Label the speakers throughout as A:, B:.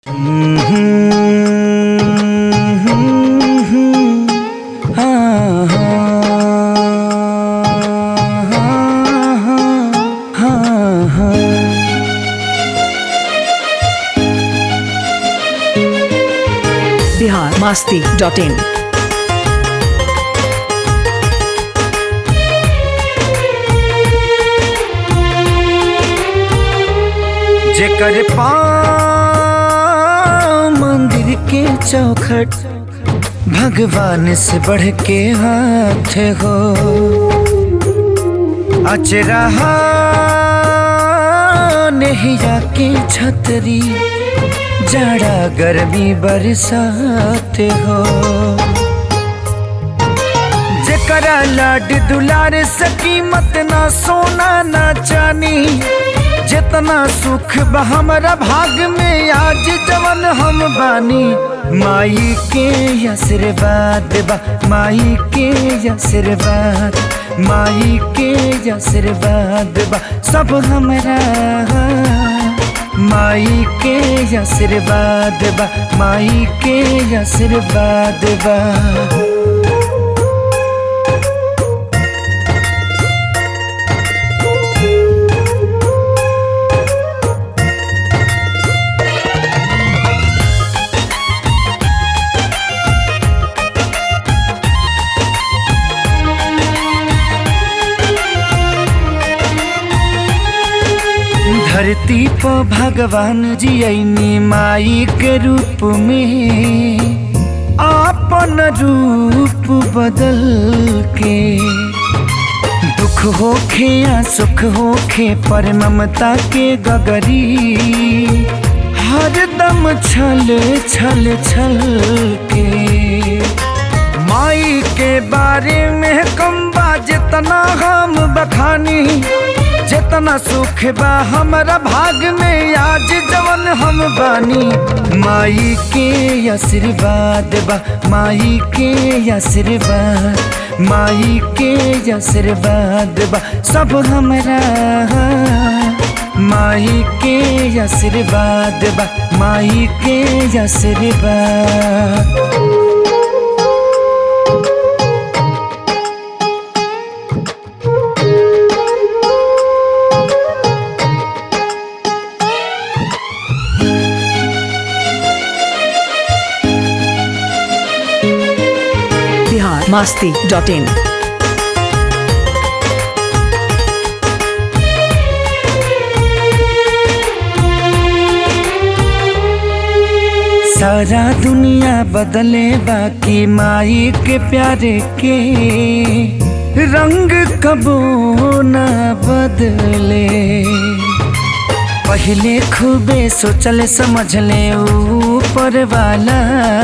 A: Bihar Masti dot in
B: जेकर पाँव मंदिर के चौखट भगवान से बढ़ के हाथ हो अचरहा नहिया के छतरी जाड़ा गर्मी बरसात हो जेकरा लाड दुलार सकी मत ना सोना ना चानी जितना सुख बा हमरा भाग में आज जवन हम बानी माई के आशीर्वाद बा माई के आशीर्वाद माई के आशीर्वाद बा सब हमरा माई के आशीर्वाद बा माई के आशीर्वाद बा धरती पर भगवान जी ऐनी माई के रूप में आपन रूप बदल के दुख होखे या सुख होखे पर ममता के गगरी हर दम छल छल छल के माई के बारे में कम बा जितना हम बखानी जितना सुख बा हमारा भाग में आज जवन हम बानी माई के आशीर्वाद बा माई के आशीर्वाद माई के आशीर्वाद बा सब हमरा माई के आशीर्वाद बा माई के आशीर्वाद
A: बिहार मास्ती डॉट इन
B: सारा दुनिया बदले बाकी माई के प्यारे के रंग कबो न बदले पहले खूबे सोचले समझले ऊपर वाला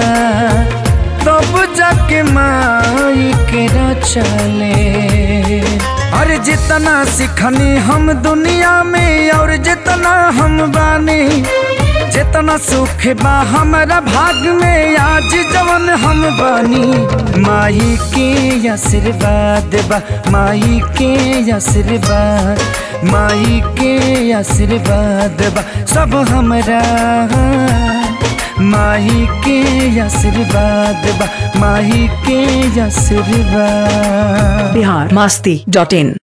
B: तब जाके माई के रचले और जितना सिखनी हम दुनिया में और जितना हम बानी जितना सुख बा हमारा भाग में आज जवन हम बानी माई के आशीर्वाद बा माई के आशीर्वाद माई के आशीर्वाद बा सब हमरा माई के आशीर्वाद बा माई के आशीर्वाद
A: बिहार मास्ती डॉट इन